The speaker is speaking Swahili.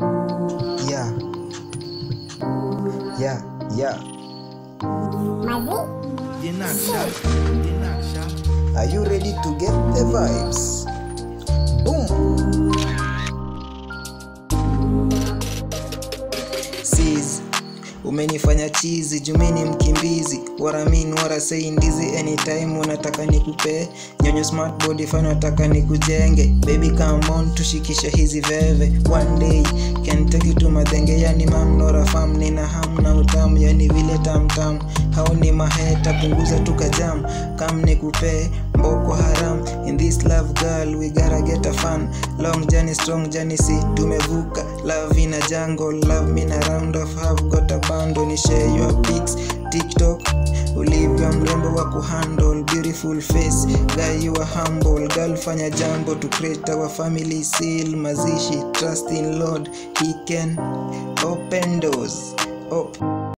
Yeah. Yeah, yeah. Are you ready to get the vibes? Boom! Sis, umenifanya chizi jumini mkimbizi waramin warasei ndizi anytime unataka nikupee nyonyo smart body fan nataka nikujenge baby come on tushikishe hizi veve one day can take you to madhenge yani mam nora fam nina ham na utamu yani vile tamtam hao ni maheta punguza tukajam kam nikupee mboko haram in this love girl we gotta get a fun long journey strong journey si tumevuka love in a jungle love me na round of have got a bando ni share your pics tiktok ulivyo mrembo wa kuhandle beautiful face guy you are humble girl fanya jambo to create our family seal mazishi trust in lord he can open doors op